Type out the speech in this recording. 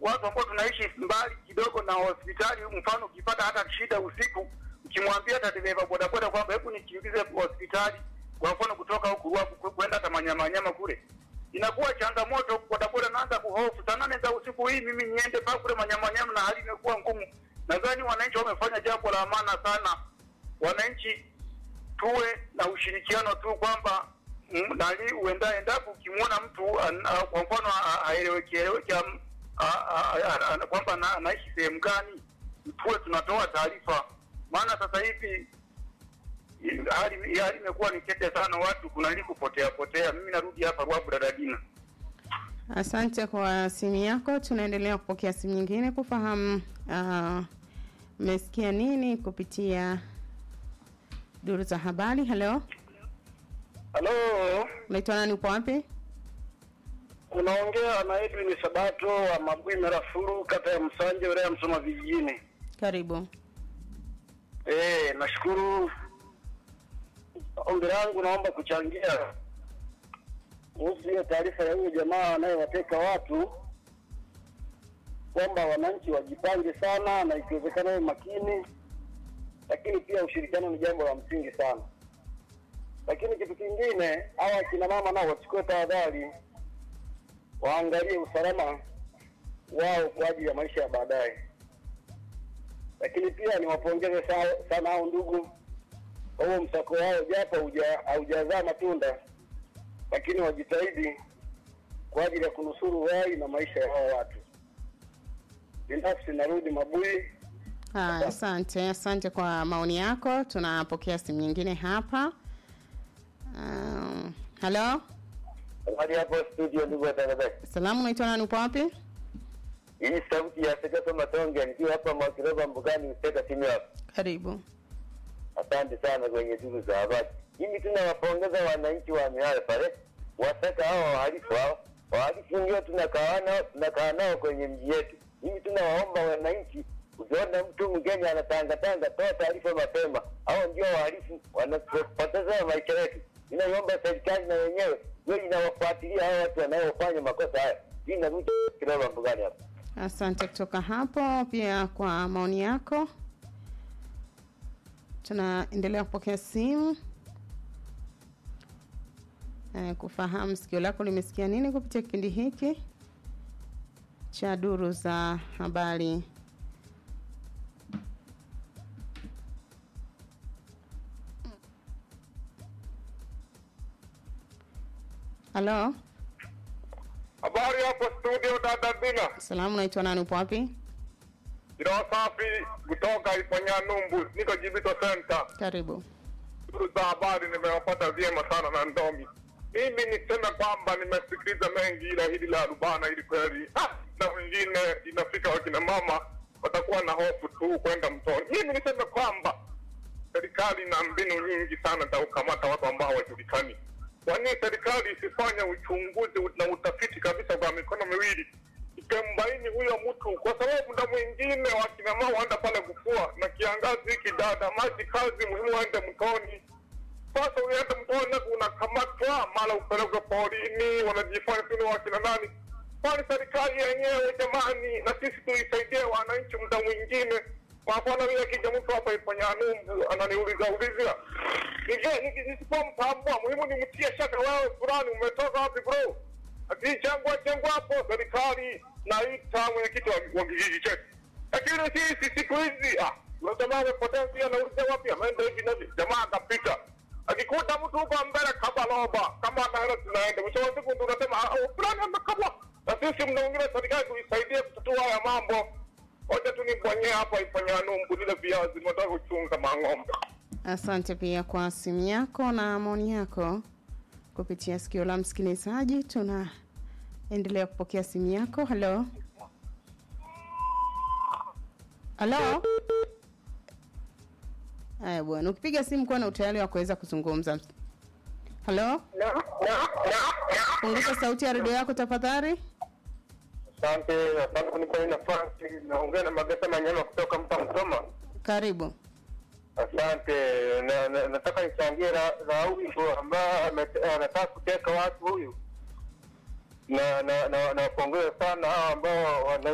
watu ambao tunaishi mbali kidogo na hospitali. Mfano, ukipata hata shida usiku, ukimwambia hata dereva bodaboda kwamba hebu nikimbize hospitali, kwa mfano kutoka huku Ruavu ku- kwenda hata Manyamanyama kule, inakuwa changamoto. Bodaboda naanza kuhofu saa nane za usiku, hii mimi niende paa kule Manyamanyama, na hali imekuwa ngumu. Nadhani wananchi wamefanya jambo la maana sana. Wananchi tuwe na ushirikiano tu kwamba mm, nani uenda endapo ukimwona mtu an- a- kwa mfano a- haeleweki eleweki am- a- a- a- a- kwamba ana- anaishi sehemu gani, tuwe tunatoa taarifa, maana sasa hivi i- hali hali imekuwa ni tete sana, watu kunali kupotea potea. Mimi narudi hapa Ruavu Dadadina. Asante kwa simu yako. Tunaendelea kupokea simu nyingine kufahamu ah, mmesikia nini kupitia duru za habari. Halo, Halo, unaitwa nani? Upo wapi? unaongea na Edwin Sabato wa Mabui Merafuru, kata ya Msanje, wilaya ya Msoma vijijini. Karibu. Eh, nashukuru. Ombi langu naomba kuchangia kuhusu hiyo taarifa ya huyo jamaa anayewateka watu, kwamba wananchi wajipange sana na ikiwezekana wawe makini, lakini pia ushirikiano ni jambo la msingi sana. Lakini kitu kingine, hawa akina mama nao wachukue tahadhari, waangalie usalama wao kwa ajili ya maisha ya baadaye lakini pia niwapongeze sa- sana hao ndugu kwa huo msako wao, japo hauja- haujazaa matunda, lakini wajitahidi kwa ajili ya kunusuru uhai na maisha ya hao watu. Binafsi narudi Mabui. Ah, asante, asante kwa maoni yako. Tunapokea simu nyingine hapa. Um, halo, Hadi hapo studio, ndugu watangazaji, salamu, unaitwa nani? Upo wapi? hii ni sauti ya Segeto Matonge nikiwa hapa Mwakirova Mbugani, Mteka simu yako. Karibu. Asante sana kwenye duru za habari. Mimi tunawapongeza wananchi wa Mihayo pale, wataka hao wahalifu hao wahalifu ndio tunakaa nao tunakaa nao kwenye mji yetu. Mimi tunawaomba wananchi, ukiona mtu mgeni anatangatanga, toa taarifa mapema. Hao ndio wahalifu wanapoteza maisha yetu. Ninaiomba serikali na wenyewe hiyo inawafuatilia hao watu wanaofanya makosa haya. Hii narudi Kirova Mbugani hapa. Asante kutoka hapo pia kwa maoni yako. Tunaendelea kupokea simu eh, kufahamu sikio lako limesikia nini kupitia kipindi hiki cha duru za habari. Halo, Habari hapo studio dada Dina. salamu, naitwa nani? Upo wapi? Jina safi kutoka Iponya Numbu, niko Jibito Center. Karibu. Duru za habari nimewapata vyema sana na ndomi. Mimi niseme kwamba nimesikiliza mengi, ila hili la rubana hili kweli, ah, na wengine inafika wakina mama watakuwa na hofu tu kwenda mtoni. Mimi niseme kwamba serikali ina mbinu nyingi sana za kukamata watu ambao hawajulikani. Kwa nini serikali isifanye uchunguzi na utafiti kabisa kwa mikono miwili ikambaini huyo mtu, kwa sababu muda mwingine wakina mama waenda pale kufua na kiangazi hiki, dada, maji kazi muhimu, waende mtoni. Sasa uende mtoni, unakamatwa mara upelekwe porini, wanajifanya tu ni wakina nani. Kwani serikali yenyewe jamani, na sisi tuisaidie wananchi muda mwingine. Kwa mfano vile kija mtu hapa Ipanyanumbu ananiuliza ulizia nije nisipomtambua, muhimu nimtie shaka, wewe fulani umetoka wapi bro? Akijengwa jengwa hapo, serikali naita mwenyekiti wa, wa kijiji chetu. Lakini sisi siku hizi ah, yule jamaa amepotea, pia anauliza wapi, ameenda hivi na hivi, jamaa akapita akikuta mtu huko mbele kabaloba kama anaenda tunaenda, mwisho wa siku ndio unasema ah, oh, fulani amekabwa. Na sisi mna wengine serikali tuisaidie kutatua haya mambo. Ngoja tu nibonyee hapa Ipanyanumbu, lile viazi nataka kuchunga mang'ombe. Asante pia kwa simu yako na maoni yako kupitia sikio la msikilizaji. Tunaendelea kupokea simu yako. Halo, halo. Haya bwana, ukipiga simu kuwa na utayari wa kuweza kuzungumza. Halo, punguza sauti ya redio yako tafadhali. Asante, asante kunipa hii nafasi. Naongea na Magesa Manyama kutoka mta Msoma. Karibu. Asante, na, na, nataka nichangie ra- Rauli ambaye ame- anataka kuteka watu huyu, na na na napongeza sana hao ambao wana